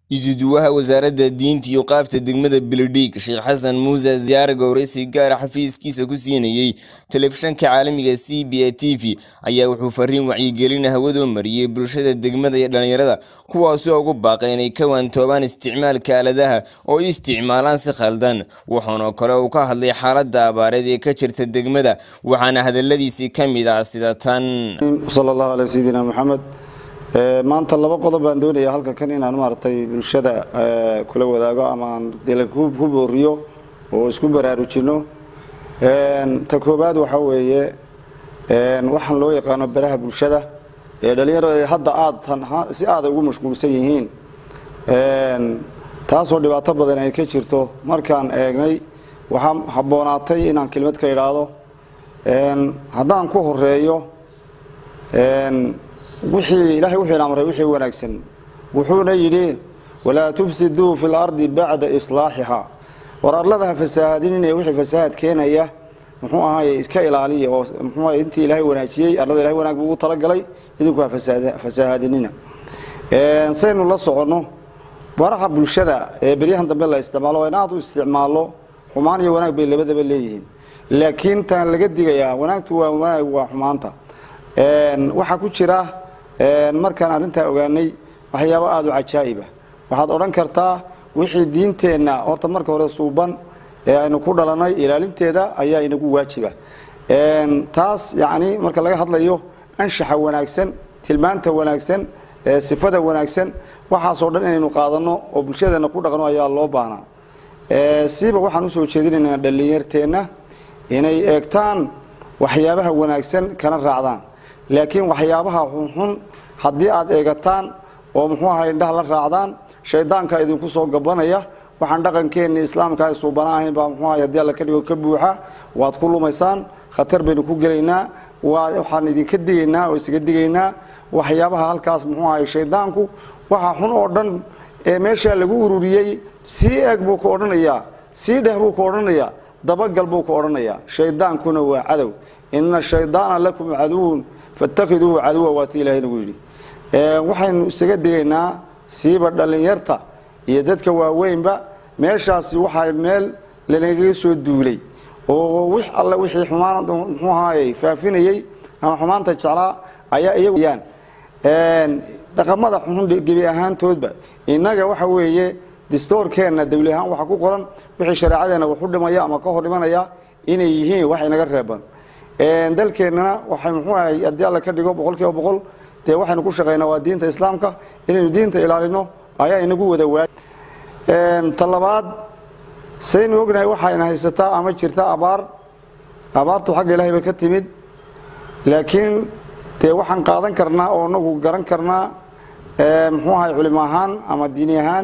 isuduwaha wasaaradda diinta iyo qaabta degmada beledhig sheekh xasan muuse ziyaare gowraysi gaara xafiiskiisa ku siinayey telefishanka caalamiga c b a t v ayaa wuxuu fariin wacyigelin hawadoo mariyey bulshada degmada iyo dhallinyarada kuwaasoo ugu baaqay inay ka waantoobaan isticmaalka aaladaha oo ay isticmaalaan si khaldan waxaana kale uu ka hadlay xaaladda abaareed ee ka jirta degmada waxaana hadaladiisii ka mid ah sida tan sal allahu calaa sayidina maxamed maanta laba qodob baan doonayaa halka kan inaan maaragtay bulshada kula wadaago ama aan dila ku booriyo oo isku baraarujino ta koobaad waxaa weeye waxaan loo yaqaano baraha bulshada ee dhalinyarada hadda aad si aada ugu mashquulsan yihiin taasoo dhibaato badan ay ka jirto markaan eegnay waxaa habboonaatay inaan kelmad ka idhaahdo haddaan ku horeeyo wixii ilaahay wuxuu ina amray wixii wanaagsan wuxuuna yidhi walaa tufsiduu fi lardi bacda islaaxihaa war arlada ha fasaahadinine wixii fasaahad keenaya muxuu ahaay iska ilaaliya oo muxuu intii ilaahay wanaajiyey arlada ilahay wanaag buu ugu talagalay idinku ha fasaahadinina saynu la soconno baraha bulshada ee beryahan dambe la isticmaalo in aad u isticmaalo xumaan iyo wanaag bay labadaba leeyihiin laakiin taan laga digayaa wanaagtu waa wanaag waa xumaanta waxaa ku jira markaan arrintaa ogaanay waxyaabo aada u cajaa'iba waxaad odhan kartaa wixii diinteenna horta marka hore suuban ee aynu ku dhalanay ilaalinteeda ayaa inagu waajiba taas yacni marka laga hadlayo anshaxa wanaagsan tilmaanta wanaagsan sifada wanaagsan waxaasoo dhan inaynu qaadanno oo bulshadeenna ku dhaqno ayaa loo baahnaa siiba waxaan usoo jeedinaynaa dhallinyarteenna inay eegtaan waxyaabaha wanaagsan kana raacdaan laakiin waxyaabaha xunxun haddii aad eegataan oo muxuu ahay indhaha la raacdaan shaydaanka idinku soo gabanaya waxaan dhaqankeenni islaamka ay suubana ahayn baa muxuu ahay haddii alla ka dhigo ka buuxa waad ku lumaysaan khatar baynu ku gelaynaa waxaan idinka digaynaa oo isaga digaynaa waxyaabaha halkaas muxuu ahay shaydaanku waxa xun oo dhan ee meeshaa lagu ururiyey sii eeg buu ka odhanayaa sii dheh buu ka odhanayaa dabagal buu ka odhanayaa shaydaankuna waa cadow ina shaydaana lakum caduwun fatakhiduuhu caduwa waati ilahay nagu yidhi waxaynu isaga digaynaa siiba dhallinyarta iyo dadka waaweynba meeshaasi waxaa meel lanagaga soo duulay oo wix alle wixii xumaan muxuu ahaayey faafinayey ama xumaanta jeclaa ayaa iyaguyaan dhaqamada xunxun gebi ahaantoodba innaga waxa weeye distoorkeenna dawli ahaan waxaa ku qoran wixii shareecadeenna waxu dhimaya ama ka hor dhimanaya inay yihiin wax inaga reeban dalkeennana waxay muxuu ahay haddii alla ka dhigo boqol kiiba boqol dee waxaynu ku shaqaynaa waa diinta islaamka inaynu diinta ilaalino ayaa inagu wada waay ta labaad saynu ognahay waxayna haysataa ama jirta abaar abaartu xagga ilahay bay ka timid laakiin dee waxaan qaadan karnaa oo nagu garan karnaa muxuu ahay culimo ahaan ama diini ahaan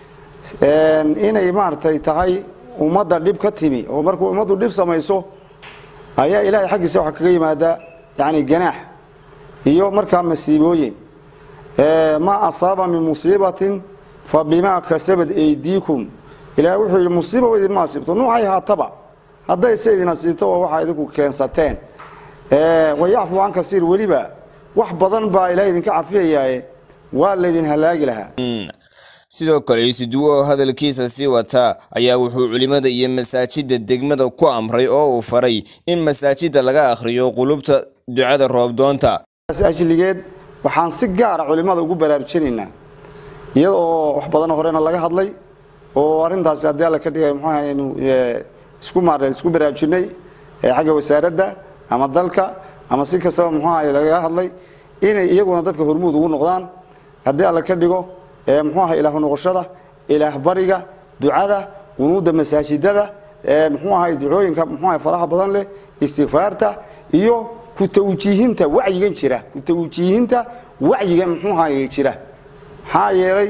inay maaragtay tahay ummadda dhib ka timi oo markuu ummaddu dhib samayso ayaa ilaahay xaggiisa waxaa kaga yimaada yani ganaax iyo markaa masiibooyin maa asaaba min musiibatin fa bimaa kasabad aydiikum ilahay wuxuu yidhi musiiba idinma asiibto nuucay haataba hadday se idin asiibto waa waxaa idinku keensateen wayacfu can kasiir weliba wax badan baa ilahay idinka cafiyayaaye waa laydin halaagi lahaa sidoo kale isuduwo oo hadalkiisa sii wataa ayaa wuxuu culimada iyo masaajidda degmada ku amray oo uu faray in masaajidda laga akhriyo qulubta ducada roobdoonta ajligeed waxaan si gaara culimada ugu baraarujinaynaa iyada oo wax badan horena laga hadlay oo arrintaasi haddii alla ka dhigay muxuu ahaynu isku maareen isku baraarujinay xagga wasaaradda ama dalka ama si kastaba muxuu ahay lagaga hadlay inay iyaguna dadka hormuud ugu noqdaan haddii alla ka dhigo muxuu ahay ilaah noqoshada ilaah bariga ducada qunuudda masaajidada muxuu ahay ducooyinka muxuu ahay faraha badan leh istikfaarta iyo ku tawjiihinta wacyigan jira ku tawjiihinta wacyiga muxuu ahay jira maxaa yeelay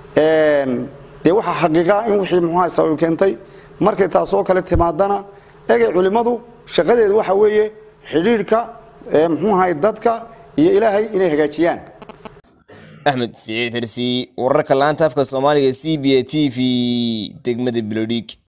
dee waxaa xaqiiqa in wixii muxuu ahay sabab keentay markay taasoo kale timaadana egay culimmadu shaqadeedu waxa weeye xidhiidhka muxuu ahay dadka iyo ilaahay inay hagaajiyaan axmed siciid hersi wararka laanta afka soomaaliga c b a t v degmada beledhig